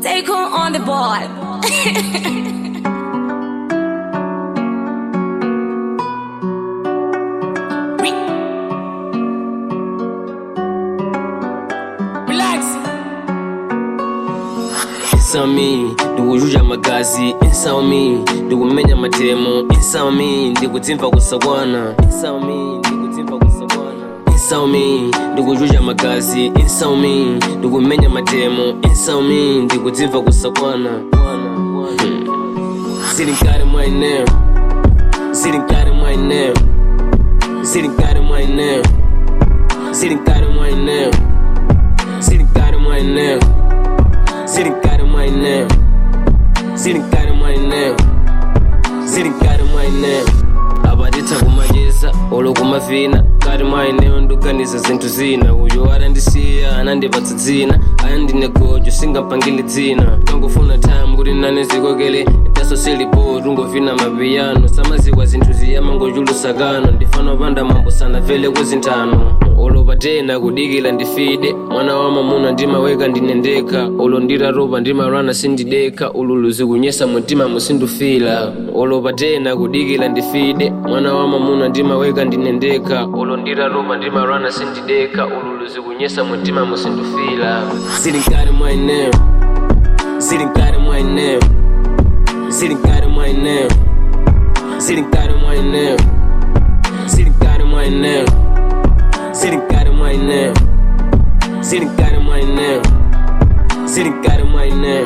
Take her on the board. Relax. insami ndikujuja amagazi insami ndikumenya amatemo insami ndikudzimva kusakwana insami ndikudzimva kusakwana insami ndikujuja amagazi insami ndikumenya amatemo insami ndikudzimva kusakwana Hmm. zilinkali mwaine zilinkali mwaine zilinkali mwaine zilinkali mwaine zilinkali mwaine Sitting got in my name. Sitting got in my name. Sitting got in my name. abadita kumageza olo kumavina kali mwaine ndukaniza zinthu zina uyu arandisiya anandipatsa dzina ayandine gojo singampangile dzina tangofuna time kuti nane zikokele taso silipo tungovina mapiyano samazikwa zinthu ziyama ngochulusakano ndifana panda mambo sanavele kuzinthano olo patena kudikila ndifide mwana wa mamuna ndimaweka ndinendeka olo ndiraropa ndimarwana sindideka ululu zikunyesa mutima musindufila olo patena kudikila ndifide mwana wa mamuna ndimaweka ndinendeka olo ndiraropa ndimarwana sindideka ululu zikunyesa mutima musindufila zilinkali mwaine zilinkali mwaine zilinkali mwaine zilinkali mwaine zilinkali mwaine Sitting got in my name. Sitting got in my name. Sitting got in my name.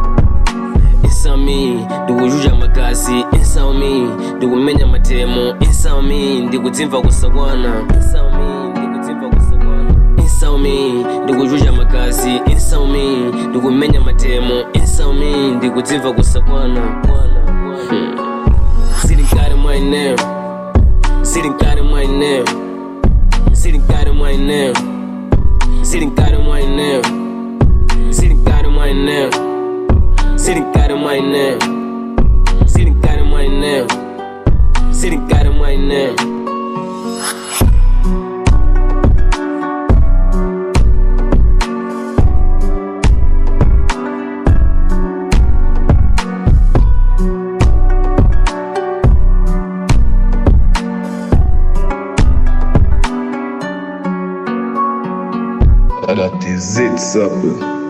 It's on me, ndikujuja magazi It's on me, ndikumenya matemo It's on me, ndikudzimva kusakwana It's on me, ndikudzimva kusakwana It's on me, ndikujuja magazi It's on me, ndikumenya matemo It's on me, ndikudzimva kusakwana Hmm. Sitting got in my name. Sitting got in my name. Sitting got in my name. Sitting got in my name. Sitting got in my name. Sitting got in my name. Sitting got in my name. Sitting got in my name. That is it, up.